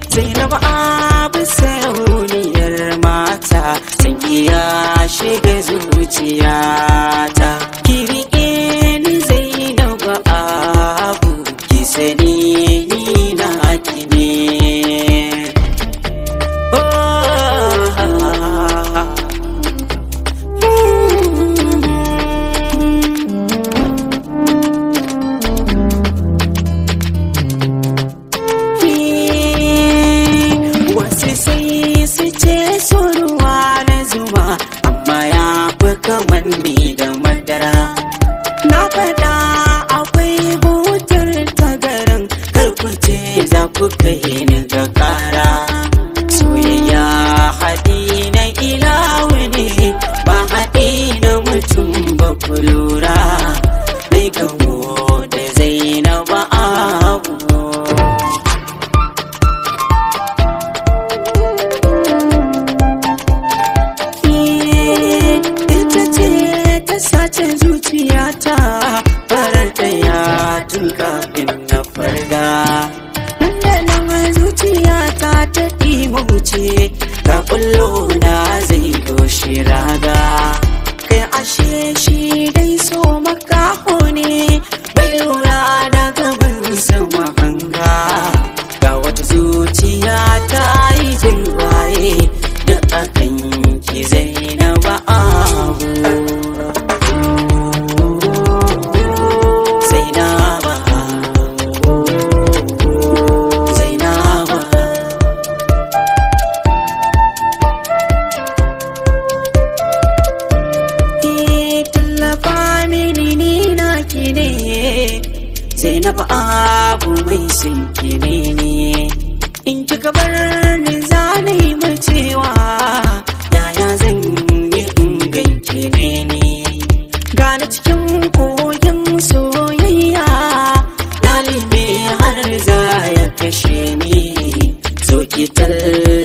Zainab abu sarauniyar mata san iya shiga zuciyata kirike ni Zainab abu ki sani ni na ki ne Wasu sai su ce so ruwa na zuma amma ya fi kamar ni da madara. Na faɗa akwai butar tagaran karkuce za ku kai ni ga kara. Soyayya haɗi na ilawu ne ba haɗi na mutum ba ku lura. Mai gamo da zainaba abu. ita ce ta sace zuciyata farar ɗaya tun kafin na farga nan zuciyata ta ɗima wuce ga ƙullo na zai doshi raga kai ashe shi dai so makaho ne bai lura da gaban sama hanga ga wata zuciya ta yi jirwaye da akan ki zainaba abu zainaba zainaba Ki tallafa mini ni na ki ne Zainab abu mai sun ki ne ne In kika bar ni za na yi macewa Yaya zan yi in ganki ne ne Gane cikin koyon soyayya Ɗalibi har za ya kashe ni Zo ki tallafa